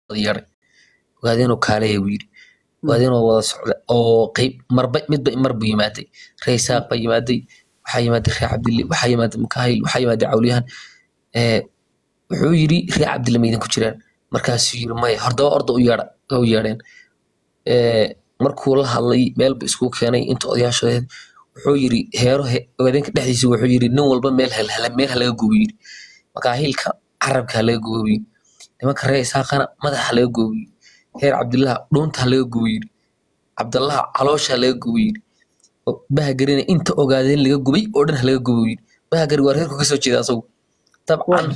yeeray ogaadeenoo kaaleya buu yidhi ogaadeenoo wada socda oo qeyb marba midba mar buu yimaaday ree isaaq baa yimaaday waxaa yimaaday ree cabdille waxaa yimaaday makaahil waxaa yimaaday cawliyahan ee wuxuu yidhi ree cabdille ma idinku jiraan markaasuu yidhi maya hordaba orda u yeedha u yeedheen ee markuu la hadlay meel bu iskugu keenay inta odayaashood wuxuu yidhi heero he- ogaadeenka dhexdiisa wuxuu yidhi nin walba meel hal hal- meel halaga gubo yidhi makaahilka carabka halaga gubo yidhi nimanka ree isaaqana madaxa halaga gubo yidhi heer cabdillaha dhuunta halaga gubo yidhi cabdallaha caloosha halaga gubo yidhi o- bahagarina inta ogaadeen laga gubay oo dhan halaga gubo yidhi bahagari waa reerku kasoo jeeda asagu dabcan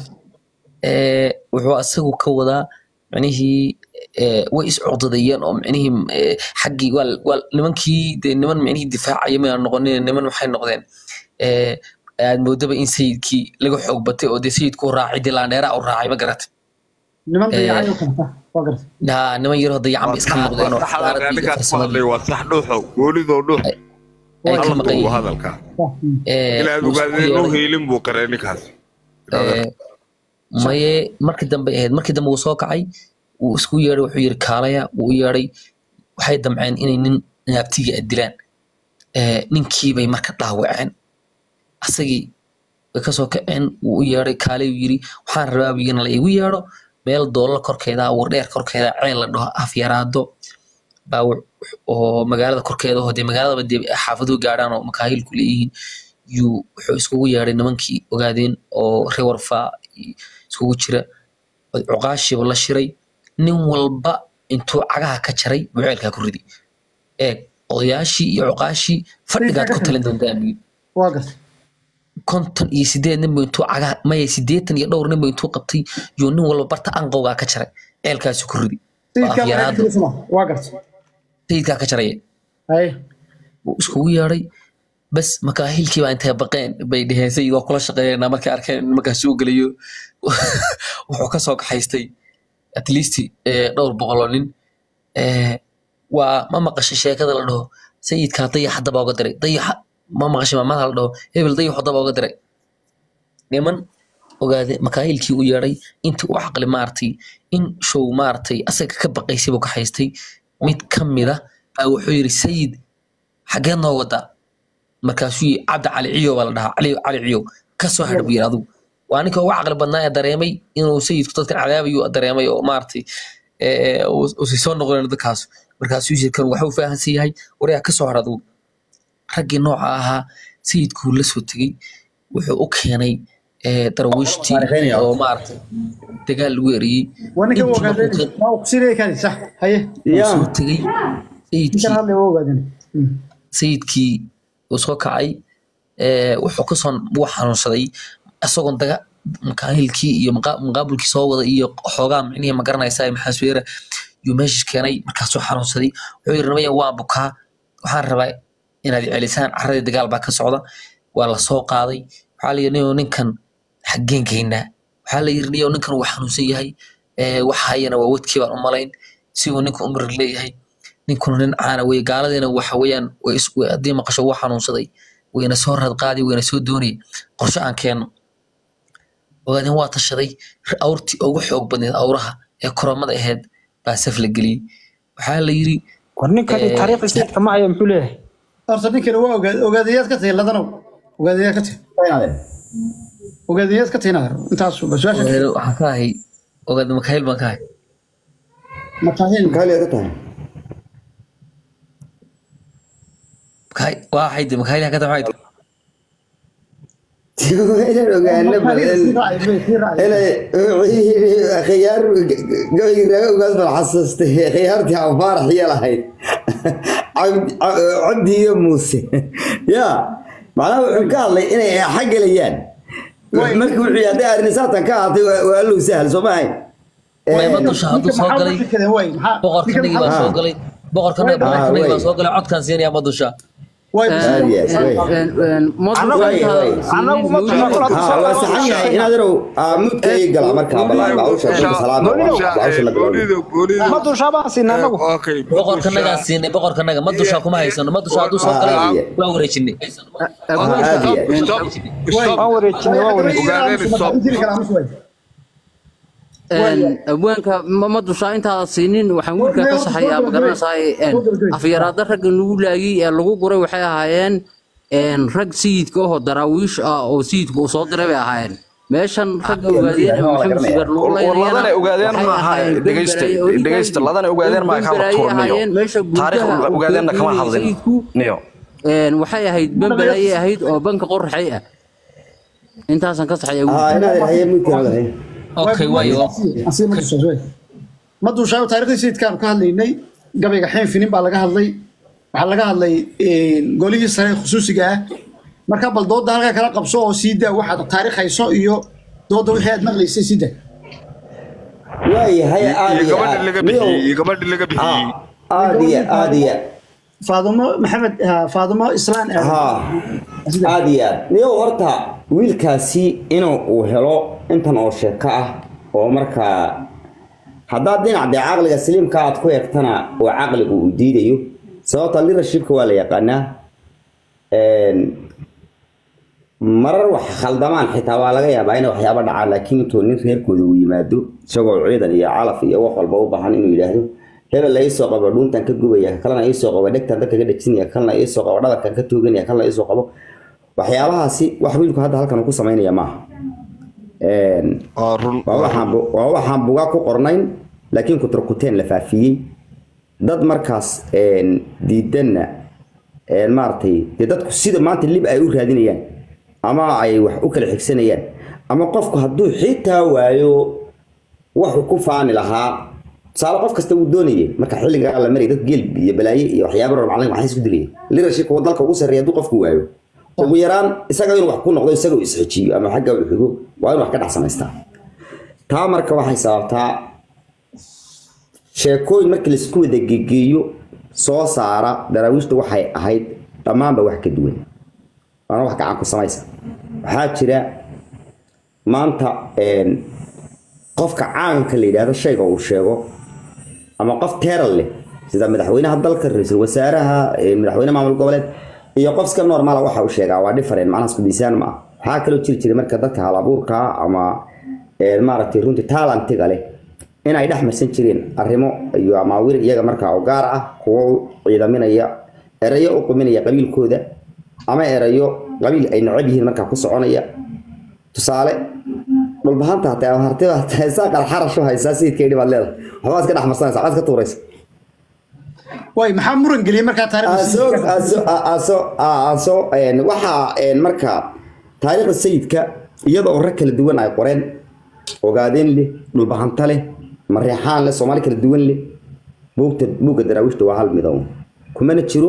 ee, wuxuu asagu ka wadaa micnihii ee, way iscuqdadayeen oo micnihii ee, xaggii waa waa nimankii dee niman micnihii difaacaya ma noqonin niman waxay noqdeen ee, aad moodaba in sayidkii laga xoog batay oo dee sayidku raacay dee laandheera u raacay ma garatay niman Eh, dayacayo kalata waa garta Haa, niman yaroo dayacan bay iska noqdeen oo xadaarad iyo ninkaas ku farsamadii hadlay waa sax dhuuxo goolidoo dhuux ay ka halka maqan uu yihiin hadalka Ee, inaad wuu isku ogaadeen loo yeeray. heelin buu qaree ninkaas Ee, maye markii dambe ahayd markii dambe wuu soo kacay wuu isku yeeray wuxuu yiri kaalaya wuu u yeeray waxay damceen inay nin naabtiga dilaan Ee, ninkii bay marka dhaawaceen asagii way kasoo kaceen wuu u yeeray kaalay uu yiri waxaan rabaa buu in la igu yeedho meel doolar korkeeda ah, wardheer korkeeda ceel la dhaho afyaraado baa wux- oo magaalada korkeeda oo dee magaaladaba dee xaafaduhu gaadhaan oo makaahilku leeyihiin yuu wuxuu iskugu yeedhay nimankii ogaadeen oo rewarfaa iskugu jira cuqaashiiba la shiray nin walba intuu cagaha ka jaray buu ceelkaa ku riday eeg odayaashii iyo cuqaashii fadhigaad ku talin doontaa buu yidhi. waa garta konton iyo sideed ninbu intuu cagaha maya sideetan iyo dhowr ninbu intuu qabtay yuu nin walba barta anqowgaa ka jaray ceelkaasi ku ridi waa sayidkaa afyaraado magaciisa waa garta sayidkaa ka jaraya haye wuu iskugu yeedhay bas makaahilkii baa intay baqeen bay dheheen sayid waa kula shaqeeyanaa markay arkeen in markaas soo gelayo wuxuu ka soo kaxaystay at least eh, dhowr boqoloo nin Eh, waa ma maqashay sheekada la dhaho sayidkaa dayax haddaba uga diray dayaxa ma maqashay maamada la dhaho hebel dayax haddaba uga diray niman ogaade makaahilkii u yeedhay intii u caqli maartay in show maartay asaga ka baqaysay buu ka haystay mid ka mida baa wuxuu yidhi sayid xageed noo wadaa markaasuu yii cabdi cali ciyo baa la dhahaa cali cali ciyo ka soo hadh buu yidhi adigu waa ninka ugu caqli badnaa ee dareemay inuu sayidku dadkan cadaabayu dareemay oo maaragtay ee, uu- uusan soo noqonin dadkaas markaasuu yiri kan waxuu fahansan yahay waryaa ka soo hadh adigu raggii nooca ahaa sayidkuu la soo tegey wuxuu u keenay ee, darwiishtii Taariikheynaya. oo maaragtay dagaal lagu eriyey waa ninkan Intii waa markuu ogaadeen ka- waa kusinaya kani sax haye uu yaa soo tegey sayidkii ninkan hadlay waa ogaadeen sayidkii uu soo kacay ee, wuxuu kasoo wuu xanuunsaday isagoon daga makaahilkii iyo maqa- muqaabilkii soo wada iyo xoogaa micnihii ma garanaysaa maxaasweera yuu meesha keenay markaasuu xanuunsaday wuxuu yiri nimaya waan bukaa waxaan rabaa inaad i celisaan caradii dagaal baa ka socda waa la soo qaaday waxaa la yidhi "Niyow ninkan xaggeen geynaa waxaa la yidhi "Niyow ninkan wuu xanuunsan yahay ee, wax hayana waa wadkii baan u malayn si uu ninka umri leeyahay ninkuna nin caana weye gaaladiina waxa weeyaan way is- way- haddii maqasho wuu xanuunsaday wayna soo radqaadi wayna soo doonay qorshe aan keenno ogaadeen waa tashaday awrtii ugu xoog badneed awraha ee koromada ahayd baa saf la geliyey waxaa la yidhi war ninkani Eh, taariikhda sayidka ma haya muxuu leeyahay horta ninkani waa ogaad ogaadayaad ka tahay ladanow ogaadayaad ka tahay ogaadayaad ka tahay inaad intaas ba su-aasha "Ogaade, waxaan ka ahay ogaade makaayil baan ka ahay makaahil Kali ka tahay. Makaay- waa xayde makaayil ka tahay maxay tahay? Inaan ogaano badan. Inay khiyaar gabayga raaga ogaas bal xasuustay khiyaartii aan faarax yeelahayd. Cabdi Cabdi iyo Muuse. Ya, macnaha wuxuu ka hadlay inay xagelayaan. Markii wuxuu yidhi arrin saatan ka ahaatay waa waa loo sahal soo ma ahayn. Mayma dusha hadduu soo galay boqorkanagii baa soo galay boqorkana boqorkanagii baa soo galay codkaan siinaya ma dusha Yes, way. ها واسحن yahay inaad irow mudka ay gala marka balaa bawsha dadka salaam bawsha la bilaabo ma dushaa baan siinaa anagu okay boqorkanagaan siinay boqorkanaga ma dusha kuma haysano ma dusha hadduu soo galay waa wareejinay stop stop waan wareejinay waan wareejinay ogaadeen stop abwaanka ma ma dushaa intaada siinin waxaan wiilka ka saxayaa ma garanaysaa afyaraada ragga nagu laagay ee lagu guray waxay ahaayeen een, rag sayidka ahoo daraawiish ah oo sayidka uu soo diray bay ahaayeen meeshan ragga ogaadeen ee maxamed sugar lagu ladana ogaadeen ma aha dhegeysta dhegeysta ladana ogaadeen ma kama turniyo taariikh ogaadeenna kama hadlin niyo een waxay ahayd bambel ayay ahayd oo banka qoraxay ah intaasan ka saxaya ها انا هي ممكن هذا okay waayo Asii ma dushaa shway. ma dushaa taariikhdii sayidkaan ka hadlaynay gabayga xeen finin baa laga hadlay waxaa laga hadlay een, golihii sare ee khusuusiga ah marka bal dooda halkaa kala qabso oo sii daa waxaad taariikhayso iyo dooda wixii aad maqlaysay sii daa واي هي iyo gabadha laga bixiyey iyo عادي gabadha laga bixiyey عادي عادي faadimo maxamed ah, faadimo islaan ah. ها عادي نيو horta wiilkaasi inuu uu helo intan oo sheeko ah oo markaa haddaad dhinac dee caqliga saliimka aad ku eegtana oo caqligu uu diidayo sababta leadershipka waa la yaqaanaa Een, marar wax khaldamaan xitaa waa laga yaabaa inay waxyaabo dhacaan laakiin intuu nin reerkooda uu yimaado isagoo ciidan iyo calaf iyo wax walba u baahan inuu yidhaahdo hebel la iisoo qabo dhuuntan ka gubaya ka kalena iisoo qabo dhegtan dadka ka dhejinaya ka kalena iisoo qabo dhabarkan ka tooganaya ka kalena iisoo qabo waxyaabahaasi wax wiilku hadda halkan uu ku samaynaya maaha Een, waa run waa waxaan bu- waa waxaan bugaa ku qornayn laakiin kuturkuteen la faafiyey dad markaas een, diidanna een, maaragtay dee dadku sida maanta lib ay u raadinayaan ama ay wax u kala xigsanayaan ama qofku hadduu xitaa waayo wuxuu ku faani lahaa tusaale qof kasta wuu doonayay marka xilligaa la marayay dad geel iyo balaaye iyo waxyaabo ror macalin waxay isku dilayay leadership oo dalka ugu sarreeya hadduu qofku waayo ugu yaraan isaga inuu wax ku noqdo isaga uu isxejiyo ama xagga uu xigo waa inuu wax ka dhex samaystaa taa marka waxay sababtaa sheekooyin markii laisku wada gegeeyo soo saara daraawiishta waxay ahayd dhammaanba wax ka duwan waana wax gacan ku samaysa waxaa jira maanta een, qofka caanka la yidhaahdo shayga uu sheego ama qof teeral leh sida madaxweynaha dalka ra-iisul wasaaraha een, madaxweyne maamul goboleed iyo qof iska normaala waxa uu sheegaa waa different macnaha isku miisaan ma aha waxaa kaloo jiri jiray marka dadka hal abuurka ah ama een, maaragtay runtii talentiga leh in ay dhex marsan jireen arrimo iyo amaawir iyaga markaa u gaar ah kuwo u ciidaminaya erayo u quminaya qabiilkooda ama erayo qabiil ay necab yihiin markaa ku soconaya tusaale dhulbahanta hataa ama hartida hataa haysaa qalxarash u haysaa sayidka idhi baad leedahay waxbaa iska dhex marsanaysa waxbaad iska tuuraysa way maxaa muran geliyay markaa taariikhda aso sayidka? aso aso aso een, waxaa een, marka taariikhda sayidka iyadoo rag kala duwan ay qoreen ogaadeen leh dhulbahanta leh mareexaan leh soomaali kala duwan leh buugta buugga daraawiishta waa hal midow kumana jiro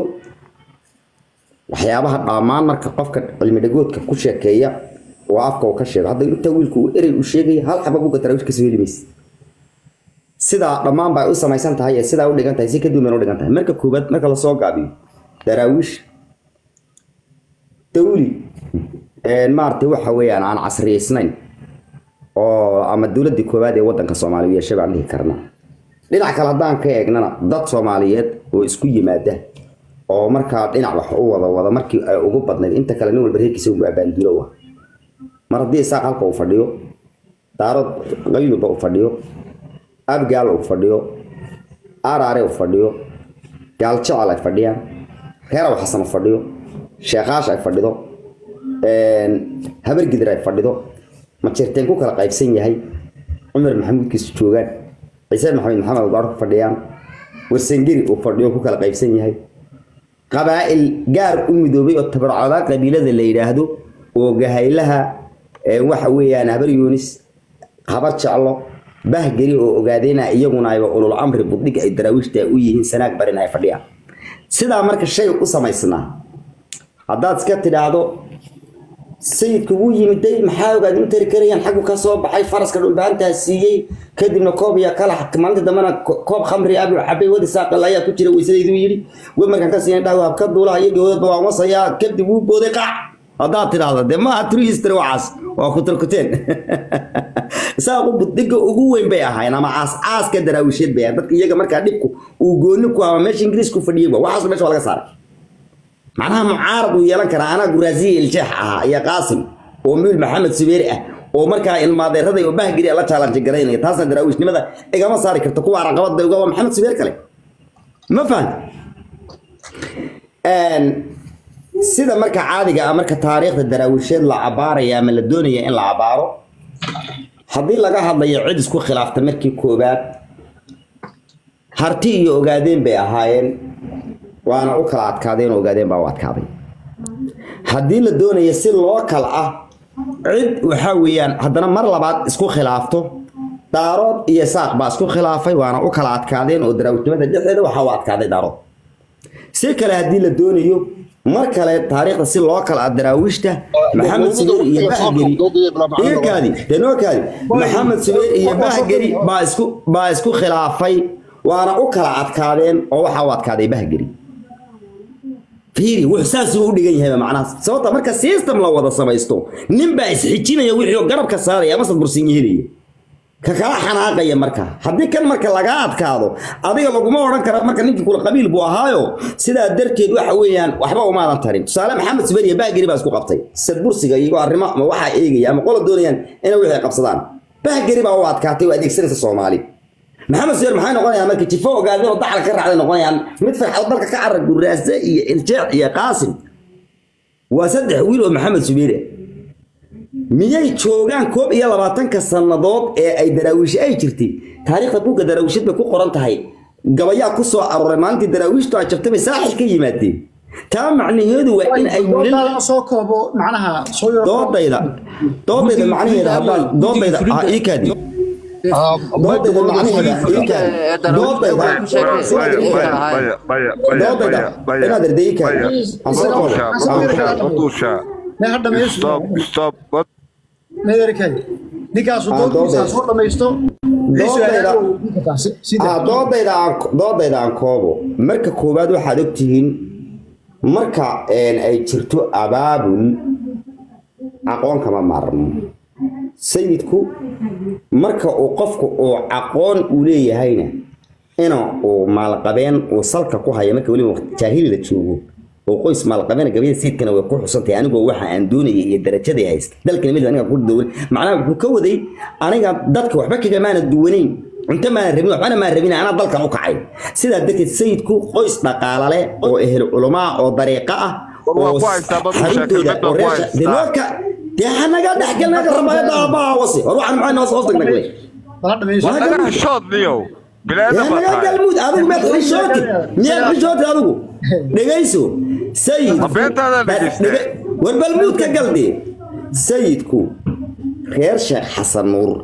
waxyaabaha dhammaan marka qofka cilmi dhagoodka ku sheekeeya oo afka uu ka sheego hadda inta wiilku uu erey uu sheegaya hal xaba buugga daraawiishta kasoo heli maysa sidaa dhammaan bay u samaysan tahay ee sidaa u dhigan tahay si ka duwan bay u dhigan tahay marka koobaad marka lasoo gaabiyo daraawiish dawli een, maaragtay waxa weeyaan aan casriyeysnayn oo ama dowladii koowaad ee wadanka soomaaliya yeeshay baan dhihi karnaa dhinac kale haddaan ka eegnana dad soomaaliyeed oo isku yimaada oo markaa dhinac wax u wada wada markii ay ugu badnayd inta kale nin walba reerkiisa ugu abaandulo ah mar haddii isaaq halka uu fadhiyo daarad qabiil walba uu fadhiyo abgaal uu fadhiyo araare uu fadhiyo gaal jecel ay fadhiyaan reeraw xasan uu fadhiyo sheekaash ay fadhido een, habar gidir ay fadhido majeerteen ku kala qaybsan yahay cumar maxamuudkiisu joogaan ciise maxamed maxamed ugaar ku fadhiyaan warsangeri uu fadhiyo ku kala qaybsan yahay qabaa'il gaar u midoobay oo tabarcada qabiilada la yidhaahdo oo gahaylaha ee, waxa weeyaan habar yuunis habar jeclo bahgeri oo ogaadeyna iyaguna ayba ulul amri budhig ay daraawiishta u yihiin sanaag barin ay fadhiyaan sidaa marka shay u samaysnaa haddaad iska tidhaahdo sayidku wuu yimiday maxaa ogaad u tari karayaan xaggu ka soo baxay faraska dhulbaantaa siiyey kadibna koob iyo kala maalinta dambena ko- koob khamri abu cabay wadi saaqal ayaa ku jira weysadaydu yidhi we markaan ka siinay dhaw habka duulaha iyo gowdadba waan wasayaa kadib wuu booday qac haddaad tidhaahdo dee maaha true history waxaas waa ku turkuteen saaqu budhiga ugu weyn bay ahayn ama aas aaska daraawisheed bay ahayn dadka iyaga markaa dhibku uu gooni ku ama meesha ingiriisku fadhiyey ba waxaas meesha waa laga saaray macnaha mucaarad uu yeelan karaa anaa guraasiye iljeex ahaa iyo qaasim oo miil maxamed subeeri ah oo markaa ilmaadeeraday oo bahgiri la challenge garaynaya taasna daraawiishnimada igama saari karto kuwa caqabada uga waa maxamed subeer kale ma fahan sida marka caadiga ah marka taariikhda daraawiisheed la cabaaraya ama la doonaya in la cabaaro haddii laga hadlayo cid isku khilaafta markii koowaad harti iyo ogaadeen bay ahaayeen waana u kala adkaadeen oo ogaadeen baa u adkaaday haddii la doonayo si loo kala ah cid waxaa weeyaan haddana mar labaad isku khilaafto daarood iyo saaq baa isku khilaafay waana u kala adkaadeen oo daraawisnimada dhexdeeda waxaa u adkaaday daarood si kale haddii la doonayo mar kale taariikhda si loo kala daraawiishta maxamed subeer iyo bahgeri iyakaadi denokaadi maxamed subeer iyo bahgeri baa isku baa isku khilaafay waana u kala adkaadeen oo waxaa u adkaaday bahgeri fiiri wuxuu saasuu u dhigan yahay macnahaas sababta marka system la wada samaysto nin baa isxijinaya wixii oo garabka saaraya amase bursinyo helaya ka kala xanaaqaya marka haddii kan marka laga adkaado adiga laguma odhan kara marka ninkii kula qabiil buu ahaayo sidaa darteed waxa weeyaan waxba umaadan tarin tusaale maxamed subeer iyo bahgeri baa isku qabtay sadbursiga iyo arrimo ama waxaa eegaya ama qola doonayaan inay wixii qabsadaan bahgeri baa u adkaatay oo adeegsanaysa soomaali maxamed subeer maxay noqonayaan marka jifo ogaadeen oo daxal ka raacday noqonayaan mid farxad dalka ka carra guraase iyo iljeec iyo qaasim waa saddex wiil oo maxamed subeere miyay joogaan koob iyo labaatanka sannadood ee ay daraawiish ay jirtay taariikhda buugga daraawiishad bay ku qoran tahay gabayaa ku soo arooray maalintii daraawiishtu ay jabtay bay saaxil ka yimaadeen taa macnaheedu waa in ay wiilal soo koobo macnaha soo yaro doodayda doodayda macnaheeda haddaan doodayda ah ii kaadi doodayda macnaheeda ii kaadi doodayda doodayda inaad erday ii kaadi aan soo koobo ne ha dhamaysto Stop, stop. What? meedarkay ninkaasu Ah, doodkiisa doodayda. soo dhamaysto Doodayda. Ah, sida doodayda aan doodayda aan koobo marka koowaad waxaad ogtihiin marka een, ay jirto abaabul aqoon kama maarmo sayidku marka uu qofku uu aqoon uu leeyahayna ina uu maalqabeen uu salka ku haya marka weliba waqti jaahili la joogo oo qoys maalqabeena gabadha sayidkana way ku xusantahay anigoo waxa aan doonayay iyo darajadii haysta dalkana mid aniga ku dawlan macnaha wuxuu ka waday aniga dadka waxba kagamaana duwanayn cunto maana rabin waxbana maan rabin anaa dalkan u kacay sidaa darteed sayidku qoys dhaqaala leh oo ehel culamaa oo dariiqa ah War waa oo ku haystaa bad u xarintooda sheekay, oo bad waa ku reesha haystaa. denoodka dee hanaga dhexgelnaga rabaayada aabbaha wasi war waxaan maxay noos hoos tagnay ha dhamaysto Waa Naga xishood niyow. Bilaada baa naga tahay. galmud adigu miyaad xishooti miyaad xishooti adigu dhegayso sayid Ma beentaada dhegaysta? war balmuud ka galdee sayidku reer sheekh xasan nuur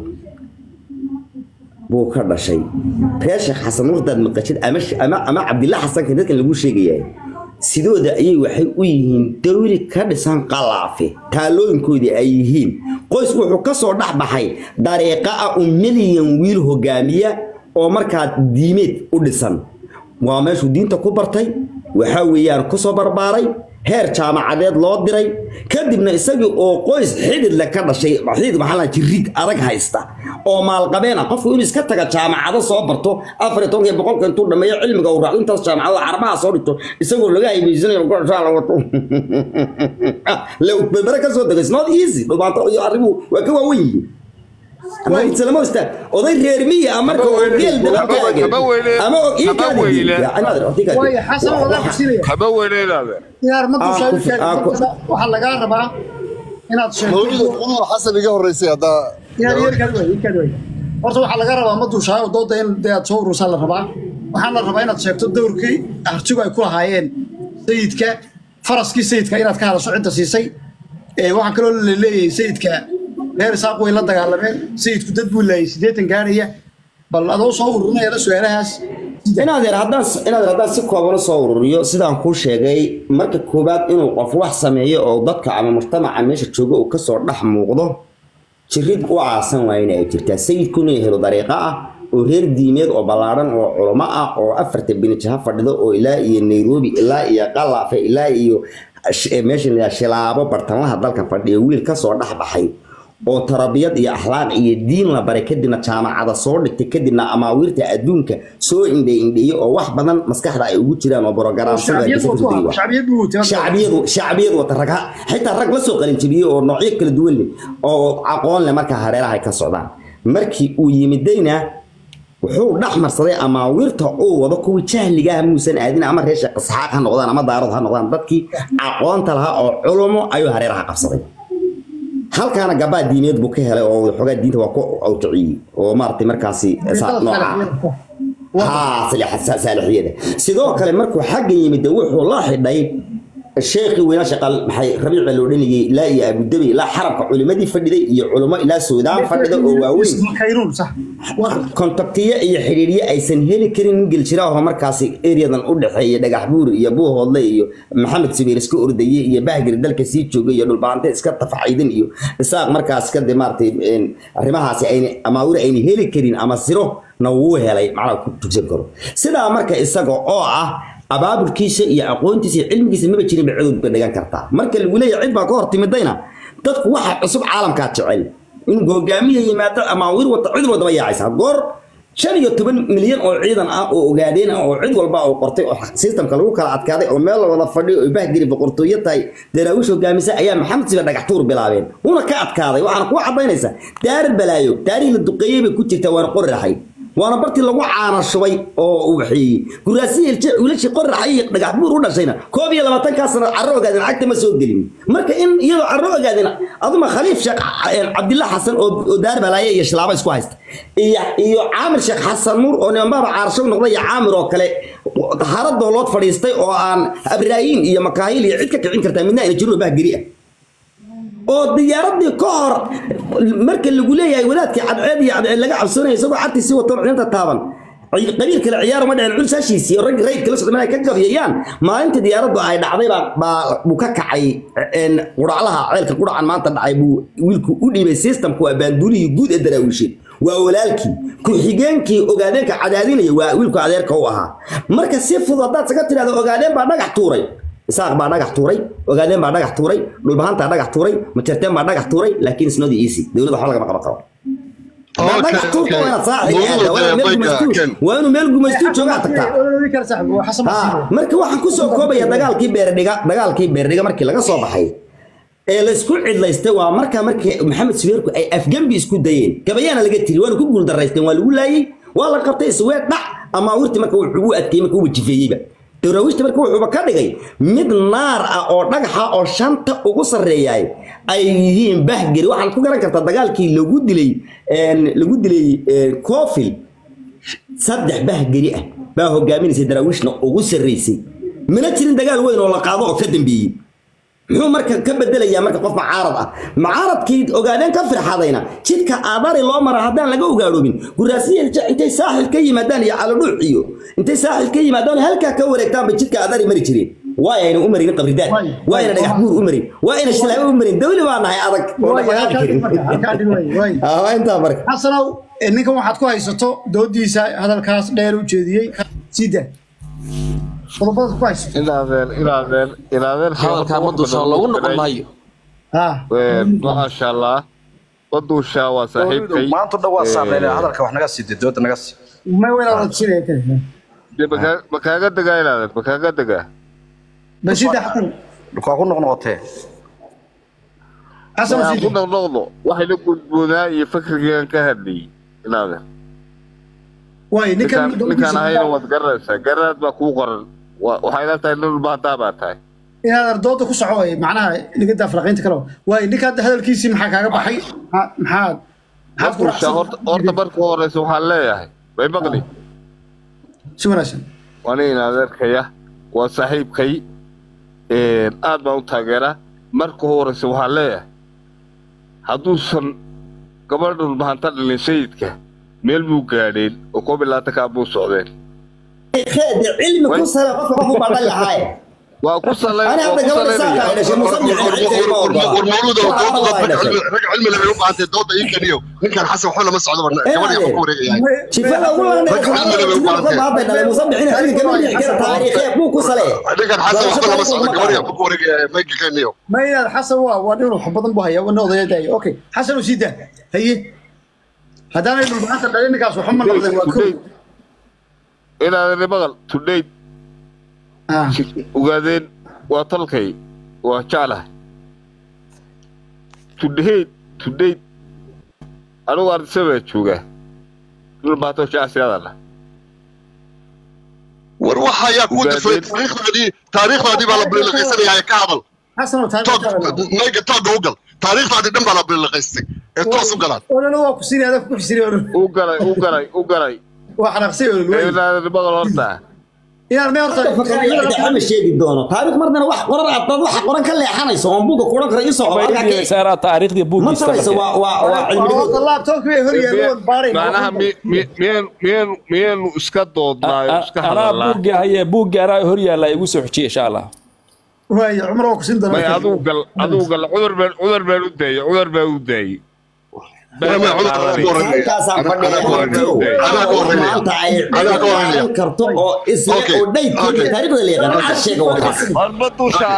buu ka dhashay reer sheekh xasan nuur hadaad maqashid ama ama ama cabdilla xasanka dadkan lagu sheegayaa sidooda ayay waxay u yihiin dawli ka dhisan qalaafe taalooyinkoodii ay yihiin qoys wuxuu ka soo dhex baxay dariiqa ah un milyan wiil hogaamiya oo markaa diimeed u dhisan waa meeshuu diinta ku bartay waxaa weeyaan ku soo barbaaray heer jaamacadeed loo diray kadibna isagii oo qoys xidid le ka dhashay xidid maxaa la jirid adag haysta oo maalqabeen ah qofku inuu iska taga jaamacado soo barto afar iyo tobanka iyo boqolka intuu dhameeyo cilmiga uu raacdo intaas jaamacado carabaha soo dhigto isagoo laga haybaysanayo goshaa la wato le berbere ka soo dego it's not easy dhubaato iyo arrimuhu waa ka waawen yihiin ama islama istaa oday reer miya ah marka oo geel daba Haba- taagan haba weyle- ama oo ii haba kaadi weyle. waayo xasan wadaa kusinaya Haba weyneedaade. inaar ma Ah, ku- ah, ku- waxaa lagaa rabaa inaad mawlid sheegto cumar xasan iga horeysay haddaa inaad yeerkaad way yeerkaad way horta waxaa laga rabaa ma duushaayo dooda in dee aad soo urursaan la rabaa waxaan la rabaa inaad sheegto dowrkii artigu ay ku lahaayeen sayidka faraskii sayidka inaad ka hadasho cidda siisay Ee, waxaa kaloo la leeyahay sayidka reer isaaq way la dagaalameen sayidku dad buu laayay siddeetan gaaraya bal adoo soo ururinaya la su-aalahaas inaad yar haddaan inaad yar haddaan si kooban u soo ururiyo sidaan kuu sheegay marka koowaad inuu qof wax sameeyo oo dadka ama mujtamaca meesha jooga uu kasoo dhex muuqdo jirid u aasan waa inay jirtaa sayidkuna helo dariiqo ah oo reer diimeed oo ballaadhan oo culamo ah oo afarta binijaha fadhido oo ilaa iyo nairobi ilaa iyo qalaafe ilaa iyo sh- meesha la yidhaha shilaabo bartamaha dalka fadhiya wiil kasoo dhex baxay oo tarabiyad iyo akhlaaq iyo diin la baray kadibna jaamacada soo dhigtay kadibna amaawiirta adduunka soo indhe indheeyey oo wax badan maskaxda ay ugu jiraan oo shacbiyad buu watay shacbiyadu shacbiyadu wata rag ha- xitaa rag la soo qalinjabiyey oo noocyo kala duwan leh oo aqoon leh markaa hareeraha ay ka socdaan markii uu yimidayna wuxuu dhex marsaday amaawiirta uu wado kuwii jahligaha muusan aadin ama reer sheekh isxaaq ha noqdaan ama daarad ha noqdaan dadkii aqoonta lahaa oo culumo ayuu hareeraha qabsaday halkaana gabaa diineed buu ka helay oo xogaa diinta waa ku awjiciyey oo maaragtay markaasi saa- nooca ها صالحية sidoo kale markuu xagga yimid wuxuu la xidhay sheekhi weyna shaqal maxay rabiic loo dhaniyay ilaa iyo abu dhabi ilaa xarabka culimadii fadhiday iyo culimo ilaa suudaan fadhida oo waaweyn khayruun sax kontaktiyo iyo xidhiidhyo aysan heli karin nin geljira oo markaasi eriyadan u dhexeeya dhagax buur iyo buuhoodle iyo maxamed sabiir iska ordaye iyo bahgir dalka sii joogay iyo dhulbaante iska tafacaydan iyo isaaq markaas ka de maaragtay een, arrimahaasi ayna amaawir ayna heli karin ama siro na wuu helay macnaha ku tugsan karo sidaa marka isaga oo ah abaabulkiisa iyo aqoontiisa iyo cilmigiisa maba jirin ba cudud ba dhigan kartaa marka lagu leeyahay cid baa ka hor timidayna dadku waxa cusub caalamkaa jecel in hogaamiya yimaado amaawir wata cid wadaba yaacaysa goor shan iyo toban milyan oo ciidan ah oo ogaadeen ah oo cid walba oo qortay oo systemka lagu kala adkaaday oo meel la wada fadhiyo oo bahgiri boqortooyo tahay daraawiish hogaamisa ayaa maxamed siba dhagax tuur bilaabeen una ka adkaaday waxaana ku cadaynaysa daarir balaayo taariikh la duqeeyey bay ku jirtaa waana qori raxay waana bartii lagu caana shubay oo uu waxeeyey guraasihii wiilashii qori raxay iyo dhagax buur u dhashayna koob iyo labaatankaa sano carro ogaadeen cagta ma soo gelin marka in iyadoo carro ogaadeen aduma khaliif sheekh cabdillah xasan oo oo daar balaaye iyo shilaabo isku haysta iyo iyo caamir sheekh xasan nuur oo nimanbaaba caarasho noqday iyo caamir oo kale hara doolood fadhiistay oo aan abraayin iyo makaahil iyo cid ka kicin kartaa midna ayna jirin oo bahgeri ah oo diyaaradii ka hor marka lagu leeyahay wadaadkii cadceed iyo cadceed laga cabsanaya isagoo cartiisii wato ciidanta taaban qabiil kale ciyaar uma dhicin culsaashiisii oo rag rayd kala socdeen ay ka gabiyayaan maalintii diyaaraddu ay dhacday baa baa buu ka kacay een quraclaha ceelka quracan maanta dhacay buu wiilku u dhiibay systemku waa baanduulihii guud ee daraawiisheed waa walaalkii ku-xigeenkii ogaadeenka cadaadinaya waa wiilku adeerka u ahaa marka si fudud haddaad saga tidhahdo ogaadeen baa dhagax tuuray isaaq baa dhagax tuuray ogaadeen baa dhagax tuuray dhulbahantaa dhagax tuuray majarteen baa dhagax tuuray laakiin isnodi easy dowladda waxba lagama qaban karo haddaad dhagax tuurta waa inaad saaxiib aada waa inaad meel gumaystuu waa inuu meel gumaystuu joogaa tagtaa Ha, marka waxaan kusoo koobaya dagaalkii beerdhiga dagaalkii beerdhiga markii laga soo baxay ee laysku cidlaystay waa markaa markii maxamed suweerku ay afgembi isku dayeen gabayaana laga tiri waana ku guuldaraysteen waa lagu laayey waa la qabtay isweer dhac ama awirti marka wuxuu u adkeeyey marka uu jifeeyeyba daraawiishta marka wuxuuba ka dhigay mid naar ah oo dhagaxa oo shanta ugu sarreeyaay ay yihiin bahgeri waxaad ku garan kartaa dagaalkii lagu dilay een, lagu dilay een, coofil saddex bahgeri ah baa hogaaminaysay daraawiishna ugu sarreysay mana jirin dagaal weyn oo la qaado oo ka dambeeyey muxuu marka ka bedelayaa marka qof macaarad ah macaaradkii ogaadeen ka firxadayna jidka aadari loo mara haddaan laga ogaadhoobin guraasiya intay saaxil ka yimaadaan iyo calodhuuc iyo intay saaxil ka yimaadaan halkaa ka wareegtaanba jidka aadari mari jireen waa ayna u marin qabridaad waa ayna dhagax buur u marin waa ayna shilaabo u marin dawli baa nahay adag oo dhaqaaqi karin Ah, waa intaa marka xasanow eh, ninkan waxaad ku haysato doodiisa hadalkaas dheer u jeediyey sida qodobada ku haysato inaadeen inaadeen inaadeen hadalkaa ma dusha loogu noqon maayo ah maasha allah ma duushaa waa saaxiibkay maanta dhan waa saameynaya hadalka wax naga sii dooda naga sii ma weyna radsinaya kale Dee makaa- ma kaaga degaa inaadeen ma kaaga degaa basida xasan waa ku noqnoqotee xasan waxaan ku sida noqnoqdo waxayna gudboonaa iyo fakrigan ka hadlayay inaadeen way ninkan ninkaan ninkaan ahayna waad garanaysaa garaad baa kuu qoran Wa- waxay ila tahay nin baadaa baa tahay inaad ardooda ku soco way macnaha nigada afraqiinta kale way ninkan hadalkiisii maxaa kaaga baxay Ma- maxaad maxaad ku duushaa horta horta marka horeysa waxaan leeyahay way maqli si wanaagsan waa nin adeerkaya waa saaxiibkay een, aad baan u taageeraa marka horeysa waxaan leeyahay hadduusan gabadhan mahanta dhalin sayidka meel buu gaadheen oo koob iyo labaatankaa buu socdeen خير علم كسر قف قف بعد الحياة waa ku salayn أنا waa هذا ku قبل salaynaya ساعة أنا شيء مصنع war mawluuda rag cilmi leh bay u baahantay dooda ii kaniyo ninkan xasan waxba lama socdo barna gabadhi ku wareegayahay شفاء والله رجع عمل اللي بيقول عنه. هذا المصنعين هذه كمان يحكي تاريخية مو كسلة ninkan xasan waxba lama socdo gabadhi ku wareegaya mayga kaniyo ما يا حسن waa waa inuu wax badan buu hayaa wana odaya daayo okay xasan u sii daa haye haddaanay dhulbaxanta dhalin ninkaas waxba ma noqdeen waa kow inaad maqal today Ah, ogaadeen waa talkay waa jeclahay today today anigu ardisabaa joogaa dhulbaato jecsiyaadana war waxa ayaa kuu dafay taariikhdaadii taariikhdaadii baa la biliqaysanayaa ka hadal xasan oo toog taariikhda mayga tooga u gal taariikhdaadii dhan baa la biliqaystay ee toos u galaan ololo waa ku siinaya adaa ku xisiri ololo u galay u galay u galay waa xanaaqsay ololo inaad maqal horta inaan mee horta ama sheegi doono taariikh marnana wax qoran aad dad waxa qoran ka leexanayso oon buuga kuran kara isoo saaraa taariikhdii ma buuggiisa tarayso waa waa waa cilmi horta laabtoobkii bay hor yaalloon baarayn macnaha mi- mi- miyaanu miyaanu miyaanu iska doodnaayo iska anaa hadalnaa buuggi haye buuggi anaa hor yaalla igu soo xojiye insha allah waayo cumar waa ku siin may doonaa aduu gal aduu gal cudur baan cudur baan u daayay cudur baan u daayay halkaasaan maanta ay cilmi karto oo isla oo dhaydkeeda taariikhda la yaqaan waxaa sheega warkaas horba dusha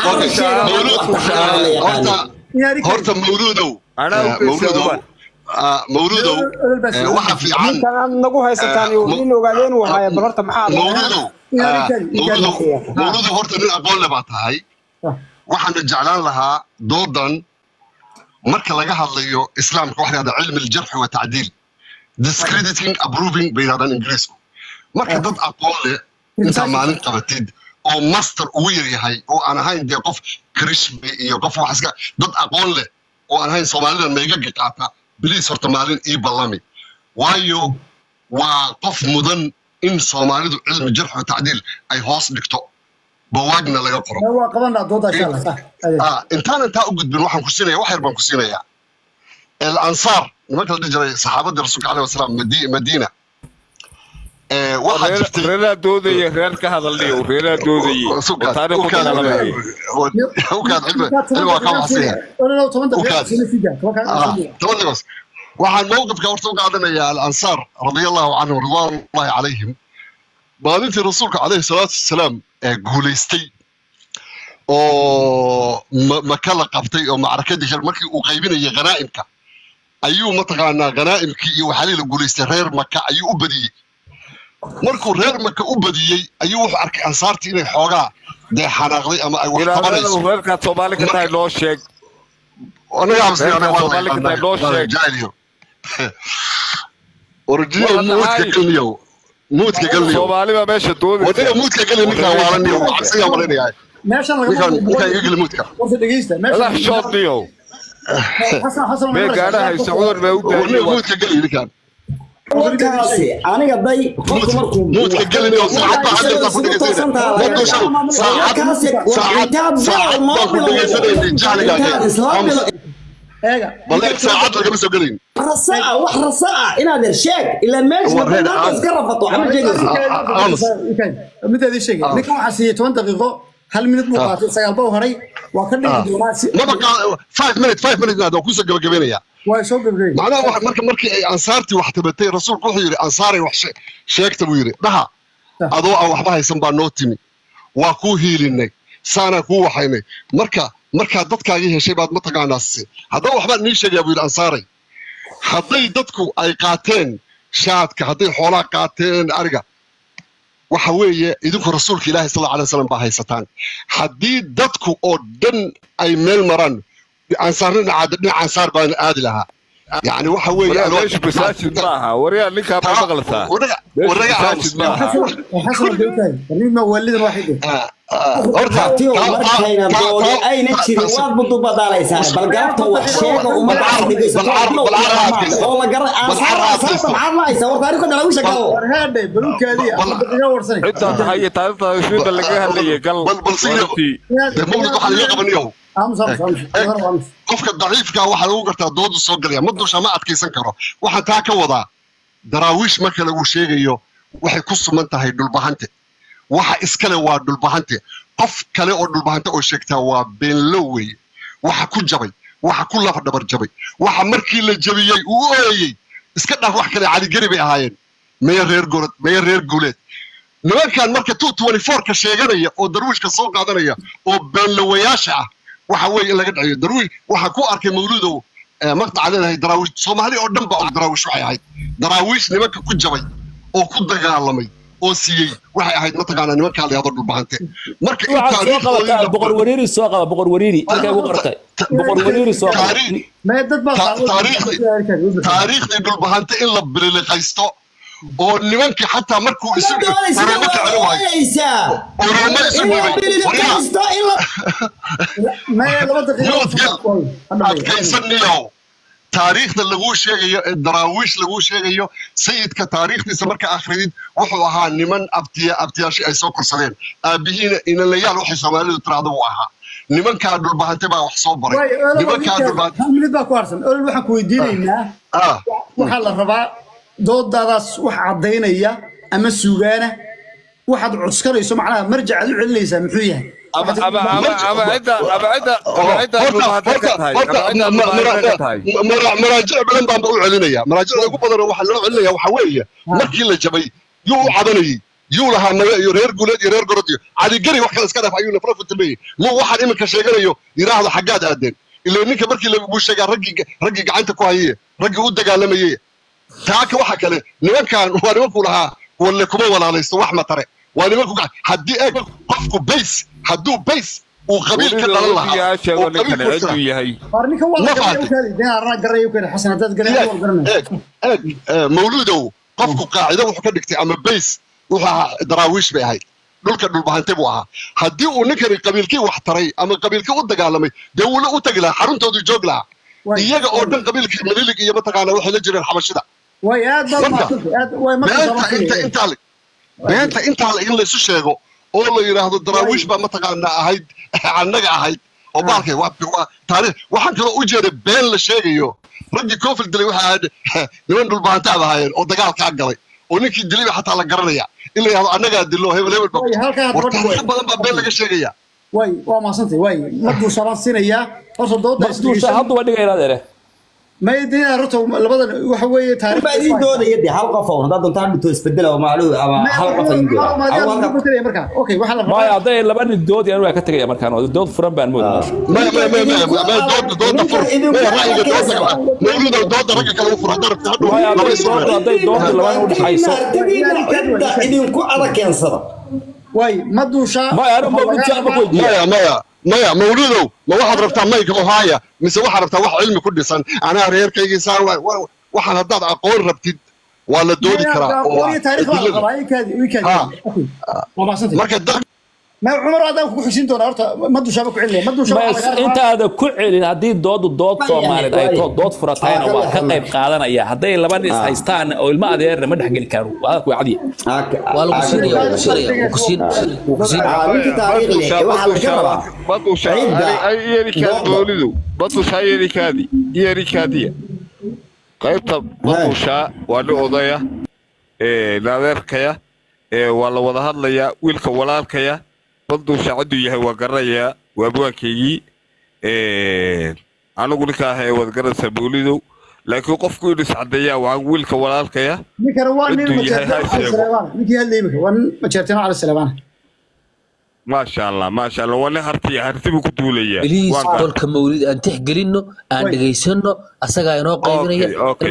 horta horta mawluudow Anaa u mawluudow mawluudow waxa fiican ninkan aad nagu haysataan iyo nin ogaadeen uu haya bal horta maxaa mawluudow mawluudow mawluudow horta nin aqoon le baa tahay waxaana jeclaan lahaa doodan marka laga hadlayo islaamka waxa la yidhahdaa cilmi aljarxi wa tacdiil discrediting approving bay yidhahdaan ingiriisku marka dad aqoon leh intaa maalin qabatid oo master ugu yar yahay oo aan ahayn dee qof krishme iyo qof wax iska dad aqoon leh oo aan ahayn soomaalidan maygaga qaata biliis horta maalin ii ballami waayo waa qof mudan in soomaalidu cilmi jarx wa tacdiil ay hoos dhigto bawaagna laga qoro waa qabanaa dooda insha allah sax Ah, intaan intaa u gudbin waxaan ku siinaya wax yar baan ku siinayaa el ansaar nimanka la dhihi jiray saxaabadii rasuulka caleyhi wasalaam Madi- madiina Eh, waxaa jirtay reeraa doodaya reer ka hadalniyo reeraa doodayay oo Sukaad, taariikh ku ukaad, dagaalamayay ukaad cilmi cilmi waa kaa waxsiya ololo toban daqiiqo Ukaad. sii sii daa toban kaa Ah, toban daqiiqos waxaan mowqifka horta u qaadanayaa alansaar radia allahu canhum ridwaanullahi calayhim maalintii rasuulka caleyhi salaatu wasalaam ee guulaystay oo ma- maka la qabtay oo macrakadii hir markii uu qaybinayay khanaa'imka ayuu mataqaanaa khanaa'imkii iyo waxaalii la guulaystay reer maka ayuu u badiyey markuu reer maka u badiyey ayuu wuxuu arkay ansaartii inay xoogaa dee xanaaqday ama ay wax qabanayso inaad reerkaad soomaali ka tahay noo sheeg anaga amsi anaga waa Soomaali ka tahay noo sheeg. jaahiliyo orjiyo Waa muudka tahay. galniyo muudka galniyo soomaali baa meesha doodaysa wadada muudka galniyo ninkaan waalaniyo cabsiga malaynayaa meeshan ninkaan laga ninkaan iga geli muudka horta dhegeysta madax meeshan shoodniyo xasan xasan mee gaadha haysa cudur baa u wadada daayay muudka galniyo ninkaan warkaasi aniga day qofku markuu muudka galniyo saacad baa hadda ku dhegeysanaya waddo shan saacad saacad saacad baa ku dhegeysanayay jahligaaga eega bal saacad lagama soo gelayn rasaa wax rasaa inaad er sheeg ilaa meesha Warreed, maanta aan- iska rafato waxma sheegaysa midaadii sheegay ninkan waxaa siiyey toban daqiiqo hal minut buu qaatay sagaal baa haray waa ka dhigi doonaa si maba qaa- five minutes five minutes naad waa kusoo gabagabeynaya waa soo gabgabay macnaha wax- marka markii ay ansaartii wax tabatay rasuulku wuxuu yidhi ansaaray wax she- sheegta buu yidhi dhaha adoo aan waxba haysan baa noo timi waa kuu hiilinay saanaa kuu waxaynay marka markaa dadkaagii heshay baad mataqaanaa si haddaba waxbaan nii sheegayaa buu yidhi ansaaray hadday dadku ay qaateen shaadka hadday xoolaa qaateen ariga waxa weeye idinku rasuulka ilaahi sal alay wasalam baa haysataan haddii dadku oo dhan ay meel maraan ansaarna dhinaca dhinaca ansaar baan aadi lahaa yani waxa weeye waryaa anoo- meeshu masaajid maaha waryaa ninkaa ma maqlataa Waraga- meeshu waraga masaajid aamus. maaha xasan beetahay nin waalidan waxay dhigay Ah, ah, horta Tiyo, taa- markayna taa- taa- doodi ayna taa- jirin taa- waad budubadaalaysaa bal galabta wax sheega ummadda aad dhegaysato Bal carab- bal carab aad geyso. oo la garan Bal aansaar carab aad aansaarta geyso. maxaad ma haysaa war taariikhda dhalawisha galo warhaadhe balukaadii ama daqiiqo warsanay ciddaa tahay iyo taariikhda ismida laga hadlayay gal bal- bal siyo. warartii dee mawlid waxaa laga qabanayo aamus aamus aamus aamus aamus qofka daciifka waxaa lagu gartaa doodu soo galaya ma dusha ma adkaysan karo waxaan taa ka wadaa daraawiish marka lagu sheegayo waxay ku suman tahay dhulbahante waxa iskale waa dhulbahante qof kale oo dhulbahanta oo sheegtaa waa beenlo weeye waxa ku jabay waxa ku lafa dhabar jabay waxa markii la jabiyey uu ooyey iska dhaaf wax kale caligeri bay ahaayeen meya reer gorod meya reer guuleed nimankan marka two twenty four-ka sheeganaya oo darwiishka soo qaadanaya oo beenlawayaasha ah waxa weeye in laga dhaciyo darwiish waxaa ku arkay mawludow maqtaca leedahay daraawiish soomaali oo dhan ba og daraawiish waxay ahayd daraawiish nimanka ku jabay oo ku dagaalamay oo siiyey waxay ahayd mataqaanaa nimankaa la yahdo dhulbahante marka in waxaad soo qabataa boqor wariiri soo qaba boqor wariiri halkaa ugu qortay boqor wariiri soo qaba mee dad baa taariikhdii dhulbahante in la bililiqaysto oo nimankii xataa markuu isu oromo ka celi waayo oromo isu dhibay adkaysaniyow taariikhda laguu sheegayo ee daraawiish laguu sheegayo sayidka taariikhdiisa marka akhridid wuxuu ahaa niman abtiya abtiyaashii ay soo korsadeen aabihiina inalayaal waxay soomaalidu tiraahdo uu ahaa nimankaa dhulbahante baa wax soo baray nimankaa dhulbahante baa ku harsan olol waxaan ku weydiinaynaa waxaa la rabaa doodadaas wax caddaynaya ama sugaana waxaad cuskanayso macnaha marjacaad u celinaysaa muxuu yahay maraajic badan baanba u celinaya maraajicda ugu badan waxaa loo celinaya waxaa weeye markii la jabay yuu u cabanayey yuu lahaa naga iyo reer guuleed iyo reer gorod iyo cadigeri wax kale iska dhaaf ayuu nafra futameyey muu waxaan iminka sheeganayo yidhaahdo xaggaad aadeen ilaa ninka markii lagu sheegaa raggii raggii gacanta ku hayeye raggii u dagaalamayey taaka waxa kale nimankan waa nimankuu lahaa walle kuma walaalaysto wax matare waa nimanku haddii eeg qofku bays hadduu bays uu qabiil ka dhalan lahaa oo qabiil ku yahay eeg mawluudow qofku qaacido wuxuu ka dhigtay ama bays wuxuu ahaa daraawiish bay ahayd dhulka dhulbahante buu ahaa haddii uu ninkani qabiilkii wax taray ama qabiilkii u dagaalamay dee wuula u tagi lahaa xaruntooduu joog lahaa iyaga oo dhan qabiilkii mililig iyo mataqaana waxay la jireen xabashida beenta intaa in laysu sheego oo la yidhaahdo daraawiish baa mataqaanaa ahayd annaga ahayd oo baalkay taariikh waxaan kaloo u jeeday been la sheegayo raggii koofil dilay waxa ahayd niman dhulbahantaad ahaayeen oo dagaalkaa galay oo ninkii dilayba xataa la garanaya in la yidhahdo annagaa dilo hebel hebel war taariikh badan baa been laga sheegaya way waa maasantay way maduusha baan siinayaa horta dooda marduusha hadduba dhigayna adeere ma idin horta labadan waxa weeye taariikh baa idin doodaya dee hal qof oo haddaad doontaan dhito isbedela oo macluhu ama hal qof idin dooda marka okay waxa la maya hadday laba nin dood yaan waa ka tegaya markaan oo dood furan baan moodaa ma ma ma ma ma dooda dooda fur ma ra'yiga dooda mawluda dooda ragga kale u fur hadda rabta hadhow maya hadday dood hadday dood labana u dhaxayso idinku adag keensada way maduusha maya anu mawlidti ama ku maya maya maya mawludow ma waxaad rabtaa mayga ohaaya mise waxaad rabtaa wax cilmi ku dhisan anaa reerkaygii saan waxaan haddaad aqoon rabtid waa la doodi karaa marka ما عمر هذا كو حسين دون horta ma dushaba ku celinaya ma dushaba intaada ku celin haddii doodu dood Soomaaliyeed ay to dood furatayna waa ka qayb qaadanaya hadday laba nin is haystaan oo ilma adeerna ma dhaxgeli karo waa ku cadiye waa lagu siinaya waa lagu siinaya waa ku siin waa ku siin ninka taariikh leh waxa la ka rabaa badusha ay yerikaadi boolidu badusha yerikaadi yerikaadiya qaybta badusha waa nin odaya ee naadeerkaya ee waa la wada hadlayaa wiilka walaalkaya badusha cidduu yahay waa garanayaa waa buwaankaygii anigu ninka ah ee wada garanaysaa boolidow laakiin qofku inuu iscadeeyaa waa wiilka walaalkaya ninkana waa nin ninkii hadlay imika waa nin majeertino cali salamaan maasha allah maasha allah waa nin hartiya harti buu ku duulayaa biliis qolka mawlid aan tixgelinno aan dhegaysano asagaa inoo qaybinaya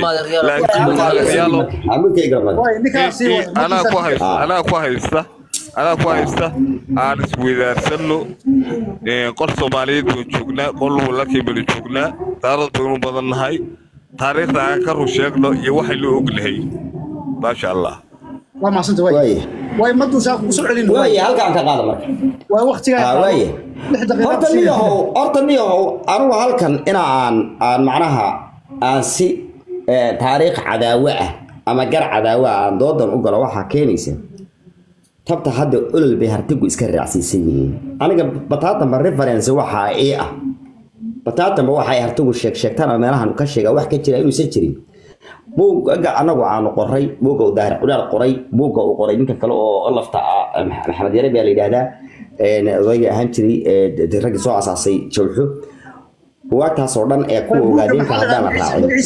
anaa ku haysta anaa ku haysta anaa ku haysta aan isweydaarsanno qol soomaaliyeed baan joognaa qol walaalkay baan joognaa daarad baynu badan nahay taariikhda aan ka run sheegno iyo waxaynu ognahay maasha allah waa maasanta way way ma dushaa ku soo celin way halkaan ka qaada marka waa waqtigaa way horta niyahow horta niyahow anigu halkan ina aan aan macnaha aan si taariikh cadaawe ah ama gar cadaawe ah aan doodan u galo waxaa keenaysa tabta hadda olol bay hartigu iska raacsiisan yihiin aniga bataatanba reference waxaa ii ah bataatanba waxay hartigu sheeg sheegtaan oo meelahan ka sheegaa wax ka jira inuusan jirin buugga anagu aanu qoray buugga uu daahir culaal qoray buugga uu qoray ninka kale oo lafta ah maxamed yare baa la yidhaahdaa odayga ahaan jiray raggii soo asaasay jawxo buwaagtaas oo dhan ee kuwa ogaadeenka haddaan la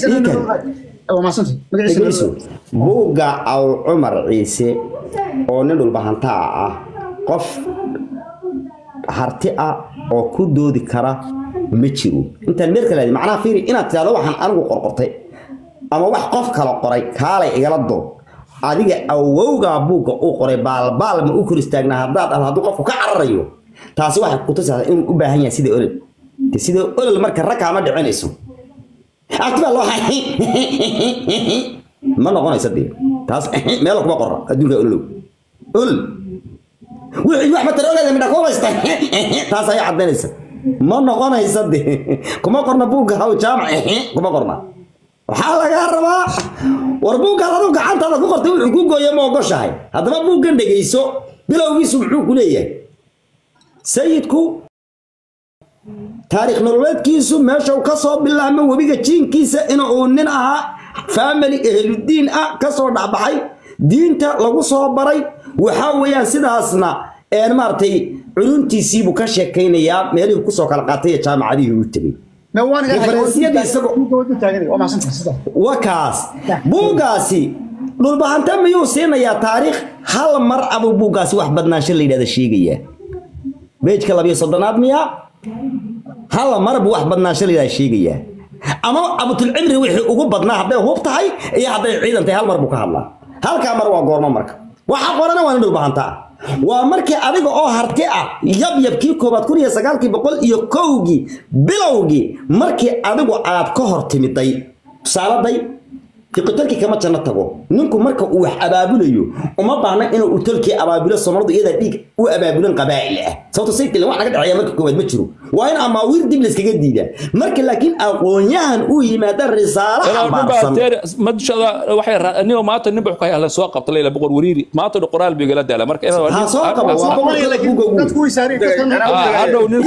raacin buugga aw cumar ciise oo nin dhulbahantaa ah qof harti ah oo ku doodi kara ma jiro intaan meel kale macnaha fiiri inaad tidhahdo waxaan anigu qorqortay ama wax qof kala qoray kaalay igala dood adiga awowgaa buugga uu qoray baalbaal ma u kor istaagnaa haddaad dhahdo hadduu qofku ka cararayo taasi waxay kutusaysaa inuu u baahan yahay sida olol sida olol marka ragkaa ma dhicinayso agtibaa loo ma noqonaysa dee taas meel kuma qorra adduunka ololow olol wixii wax matar ogaada midha kuma haysta taas ayaa caddaynaysa ma noqonaysa dee kuma qorna buugga haw jaamac kuma qorna waxaa lagaa rabaa war buuggaad aduu gacantaada ku qortay wuxuu ku gooya ma ogoshahay haddaba buuggan dhegayso bilowgiisu muxuu ku leeyahay sayidku taariikh nololeedkiisu meesha ka soo bilaabmo webiga jiinkiisa in uu nin ahaa family ehludiin ah kasoo dhexbaxay diinta lagu soo baray waxaa weeyaan sidaasna maaragtay culuntiisiibuu ka sheekaynayaa meelihii kusoo kala qaatay ee jaamacadihii u tegey wa kaas buuggaasi dhulbahanta miyuu siinayaa taariikh hal mar abuu buuggaasi wax badnaansho la yidhahda sheegayaa beejka labiyo soddonaad miyaa hal mar buu wax badnaansho la yidhahda sheegayaa ama abutulcimri wixii ugu badnaa hadday hub tahay iyo hadday ciidan tahay hal mar buu ka hadlaa halkaa mar waa goormo marka waxa qorana waa nin dhulbahanta ah waa markii adiga oo harti ah yabyabkii koobaad kun iyo sagaalkii boqol iyo kowgii bilowgii markii adigu aad ka hor timiday tusaaladay fiqitalkii kama janno tago ninku marka uu wax abaabulayo uma baahna inuu tolkii abaabulo soomalidu iyadaa dhiig u abaabulan qabaa'il ah sababto sayidkile wax naga dhexeeya marka koowaad ma jiro waa in amaawiir dib layskaga diidaa marka laakiin aqoonyahan uu yimaada risaalo xambaarsan nin maanta nin buu la soo qabta layla boqor wariiri maanta dha qoraal buu igala daala marka ha soo qabo waa boqorkada buuga ugu hadhow nin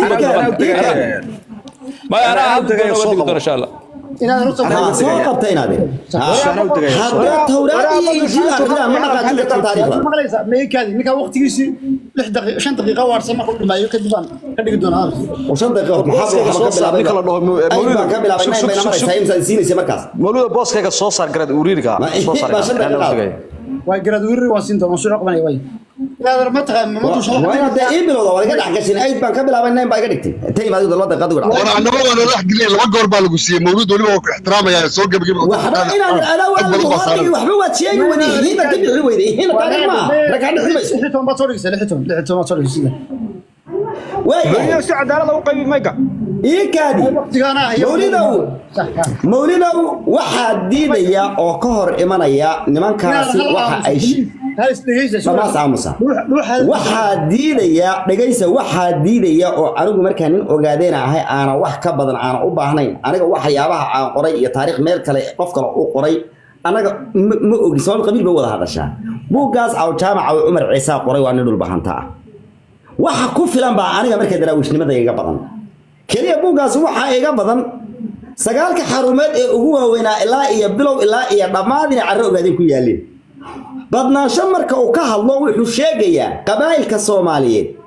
ma anaa hadda digi doona insha allah soo qabta inaade haddaa tawraad iyo injiil akhriyaan ma dhaqaajin kartaan taariikhda meekaadi ninkaa waqtigiisii lix daqiiqa shan daqiiqa waarsan markuu dhimaayo kadib aan ka dhigi doonaa shan daqiiqo maxaa waxba ka bilaabay ay baan ka bilaabay nine bayna maraysaa imsa siinaysa markaas mawluda booskayga soo saar garad uriiriga soo saar baa shan daqiiqa waa garad wirir waan siin doonaa soo qabanaya way ilaadar ma taqaan ma tusha waa inaad dee ii bilowda waa iga dhex gashin ayd baan ka bilaabay nine baa iga dhigtay inta imaadidu laba daqiiqad ugu dhacday war annaba waa nala geliyay laba goor baa lagu siiyey mawlid weliba waa ku ixtiraamaya soo gebageba waxba inaad adaa waa lagu hadlay waxba waad sheegi weyday hiina ka bixi weyday hiina taariikh maaha rakaa dhixi mayso lix toban baad soo dhigaysaa lix toban lix toban baad soo dhigaysaa waayahay si cadaalada u qaybi mayga ii kaadi waqtigaana ah mawlidow mawlidow waxaa diidaya oo ka hor imanaya nimankaasi waxa ay Lamaas aamusa. waxaa diidaya dhegaysa waxaa diidaya oo anigu markaa nin ogaadeena ahay aanan wax ka badan aanan u baahnayn aniga waxyaabaha aan qoray iyo taariikh meel kale qof kale u qoray anaga ma ma ogi sabab qabiil bay wada hadashaa buuggaas aw jaamaca oo cumar ciisaa qoray waa nin dhulbahanta ah waxa ku filan baa aniga markaa daraawishnimada iga badan keliya buuggaasi waxaa iga badan sagaalka xarumeed ee ugu waaweynaa ilaa iyo bilow ilaa iyo dhammaad inay carro ogaadeen ku yaaleen badnaansho marka uu ka hadlo wuxuu sheegayaa qabaa'ilka soomaaliyeed